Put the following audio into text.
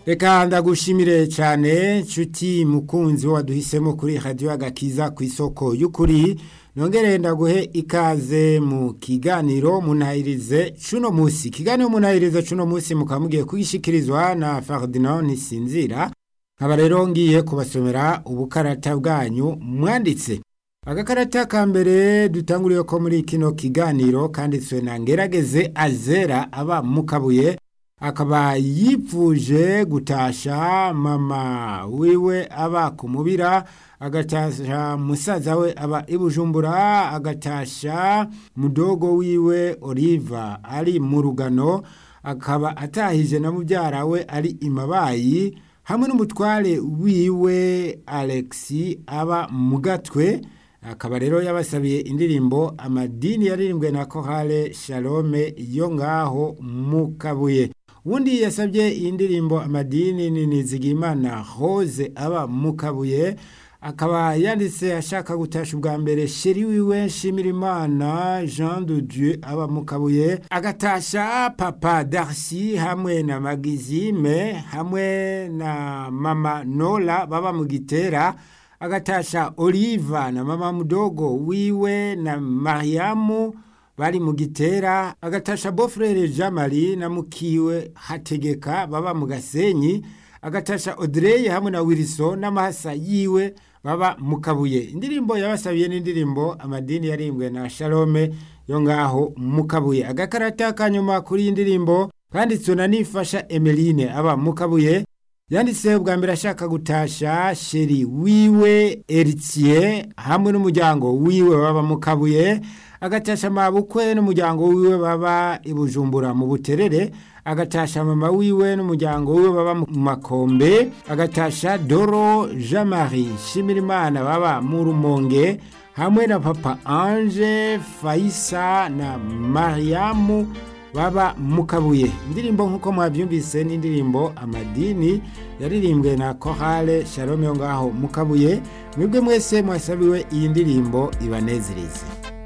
reka ndagushimire cyane nshuti mukunzi waduhisemo kuri radiyo agakiza ku isoko y'ukuri nongere ndaguhe ikaze mu kiganiro munahirize cuno munsi ikiganiro munahirize cuno munsi mukaba mugiye kugishikirizwa na Ferdinand Ntisinzira nkaba rero ngiye kubasomera ubukarata bwanyu mwanditse agakarata ka mbere dutanguriye ko muri kino kiganiro kanditswe na ngerageze azera aba mukabuye akaba yipfuje gutasha mama wiwe aba kumubira agatasha musaza we aba ibujumbura agatasha mudogo wiwe Oliva ari mu rugano akaba atahije na mubyara we ari imabayi hamwe n'umutware wiwe Alexi aba mu gatwe akaba rero yabasabiye indirimbo amadini yaririmbwe na kohale shalome yo ngaho mu kabuye ubundi yasabye iyi ndirimbo amadini ni nizigimana hose aba mu kabuye akaba yanditse ashaka gutasha ubwa mbere sheri wiwe nshimirimana jean de dieu aba mu kabuye agatasha papa darcy hamwe na magizime hamwe na mama nola baba mu gitera agatasha oliva na mama mudogo wiwe na mariamu bari mu gitera agatasha bofrere jean marie na mukiwe hategeka baba mu gasenyi agatasha audrey hamwe na wilson n'amahasa yiwe baba mu kabuye indirimbo yabasabiye n'indirimbo amadini yarimbwe na shalome yo ngaho mu kabuye agakarata kanyuma kuri iyi ndirimbo kanditswe na nifasha emeline aba mu kabuye yanditse bwa mbere ashaka gutasha sheri wiwe eritiye hamwe n'umuryango wiwe baba mu kabuye agatasha mabukwe n'umuryango wiwe baba i bujumbura mu buterere agatasha mama wiwe n'umuryango wiwe baba mu makombe agatasha doro jean marie shimirimana baba mu rumonge hamwe na papa ange faisa na mariamu baba mu kabuye indirimbo nk'uko mwabyumvise n'indirimbo amadini yaririmbwe na kohale shalom yo ngaho mu kabuye mwebwe mwese mwasabiwe iyi ndirimbo ibanezereze